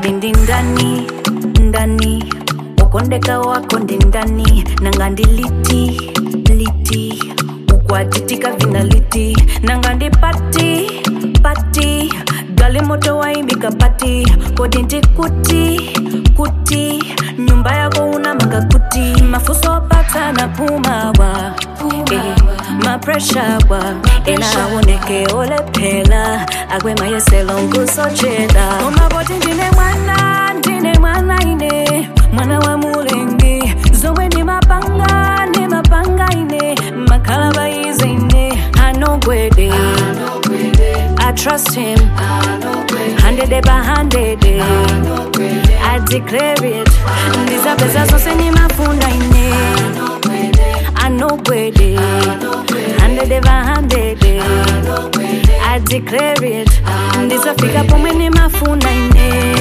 kodi ndi ndani ndani ukondeka wako ndi ndani nanga ndi liti liti ukwatitika vina liti nanga ndi pati pati gali moto waimika pati kodi ndi kuti kuti nyumba yako una makakuti mafuso opata na pumawa eh, mapresha wa ena aoneke olephela akwemayeselo nkusochela umaboti ndine mwana ndine mwana ine mwana wa mulengi zomwe ndi mapanga ndi mapanga ine makhala bayize ine anogwede I trust him, hundred by hundred. I declare it. Ndizapeza zonse nimafuna ine. Anogwede, hundred by hundred. I declare it. Ndizafika pomwe nimafuna ine.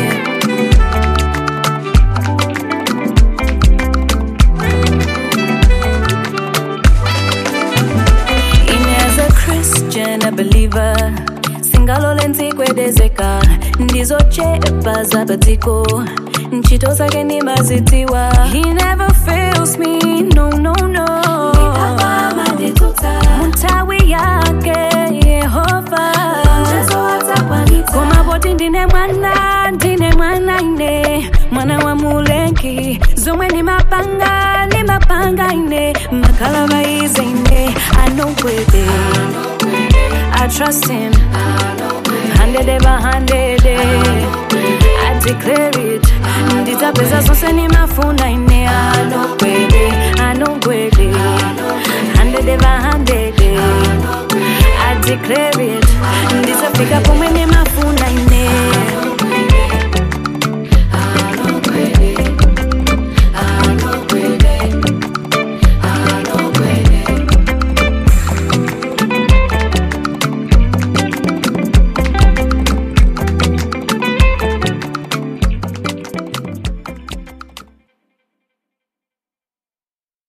Ine as a Christian, a believer singalole ntsikwedezeka ndizochepa zapatiko ntchito zake ndimazidziwa he never fails me no no no muthawi yake yehova koma poti ndine mwana ndine mwana ine mwana wa mulengi zomwe ndimapanga ndimapanga ine makhala bayize ine anogwede I trust him. Hundred by hundred. I declare it. Ndizapeza zonse nimafuna ine anogwede anogwede hundred by hundred. I declare it. Ndizafika pomwe nima